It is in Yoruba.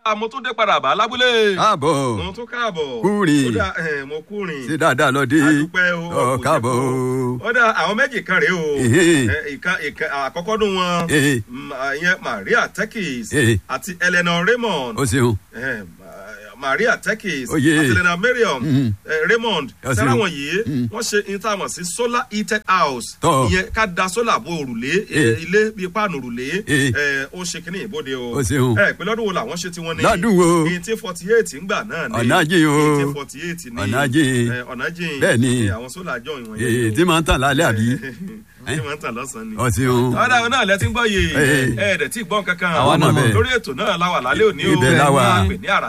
mo tún dé padà bá lábúlé. káàbọ̀ mo tún káàbọ̀. Kúrin. ó dà ẹ̀, mo kúrin. ṣe dáadáa lọ dé adúpẹ́ o. ọ kò káàbọ̀ jẹ́ o. kó. ó dà àwọn méjì kan rèé o. Ehe. Ẹ, ìkan ìkan àkọ́kọ́ dùn wọn. Ehe. Mm, ìyẹn Maria Tekis Ehe. àti Eleanor Raymond. o ṣeun Eh, Ma- Maria Tekis Oye. àti Eleanor Mariam Mhm. eh, Raymond Ẹ ṣeun. sẹ́ra wọn yìí Mhm. wọ́n ṣe intanet sí solar heated house Tọ́. ìyẹn ká da solar bo òrùlé eh, Eh. ilé bíi páànù òrùlé Eh. eh, ó ṣe kínní ìbòde o O ṣeun. ẹ pé lọ́dún wo làwọn ṣe tiwọn ní Lọ́dún wo? eighteen forty eight ńgbà náà ní Ọ̀nà jìn o. eighteen forty eight ní Ọ̀nà jìn. eh, ọ̀nà jìn Bẹ́ẹ̀ ni. Eh, àwọn solar jọ ìwọ̀n èyí tí máa ń tàn lálẹ́ àbí tí wọ́n ń tàn lọ́sàn-án ni ọ ṣeun ọ̀dà àwọn náà lẹ́tí ń gbọ́ yìí Eh. ẹ̀ẹ́dẹ̀ tí ì gbọ́n kankan Àwa náà bẹ̀. lórí ètò náà láwà lálẹ́ òní o Ibẹ̀ la wà. pè ní àrà